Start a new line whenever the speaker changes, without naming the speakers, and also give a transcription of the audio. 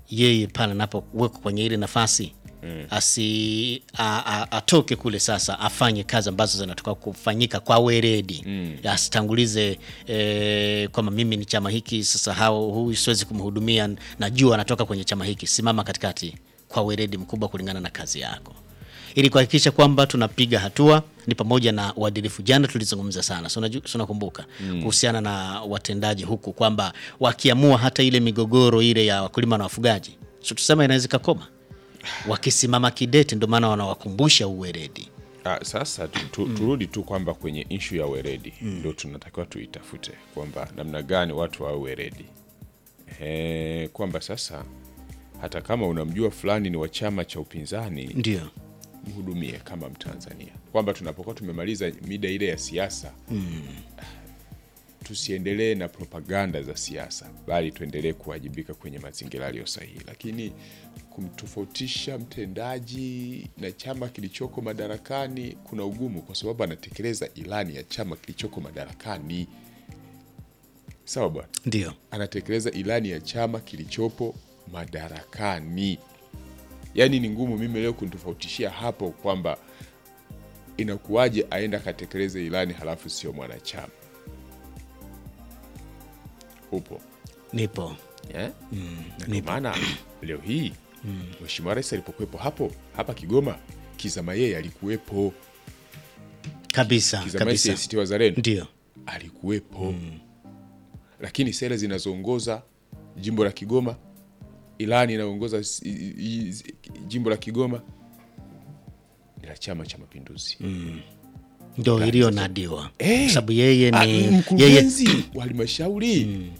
yeye pale anapowekwa kwenye ile nafasi asi a, a, atoke kule sasa afanye kazi ambazo zinatoka kufanyika kwa weredi asitangulize e, kwamba mimi ni chama hiki sasa hao huyu siwezi kumhudumia najua anatoka kwenye chama hiki simama katikati kwa weredi mkubwa kulingana na kazi yako ili kuhakikisha kwamba tunapiga hatua ni pamoja na uadilifu. Jana tulizungumza sana, si unaju- si unakumbuka kuhusiana na watendaji huku kwamba wakiamua hata ile migogoro ile ya wakulima na wafugaji, so tusema inaweza ikakoma wakisimama kidete, ndio maana wanawakumbusha uweredi.
Ah, sasa tu, tu, turudi tu kwamba kwenye ishu ya weredi ndio tunatakiwa tuitafute kwamba namna gani watu wawe weredi Ehe, kwamba sasa hata kama unamjua fulani ni wa chama cha upinzani
Ndio
mhudumie kama Mtanzania, kwamba tunapokuwa tumemaliza mida ile ya siasa tusiendelee na propaganda za siasa, bali tuendelee kuwajibika kwenye mazingira yaliyo sahihi. Lakini kumtofautisha mtendaji na chama kilichoko madarakani kuna ugumu, kwa sababu anatekeleza ilani ya chama kilichoko madarakani. Sawa bwana,
ndio
anatekeleza ilani ya chama kilichopo madarakani. Yaani ni ngumu mimi leo kunitofautishia hapo kwamba inakuwaje aenda akatekeleze ilani halafu sio mwanachama. Upo
nipo
yeah? Na ndio maana leo hii Mheshimiwa Rais alipokuwepo hapo hapa Kigoma, Kizama yeye alikuwepo,
kabisa
Kizama
kabisa,
ACT Wazalendo
ndio
alikuwepo lakini sera zinazoongoza jimbo la Kigoma, ilani inayoongoza s- i- i- jimbo la Kigoma ni la Chama cha Mapinduzi.
ndio iliyonadiwa
Eh,
kwa sababu yeye
Ah,
ni yeye
mkurugenzi wa halmashauri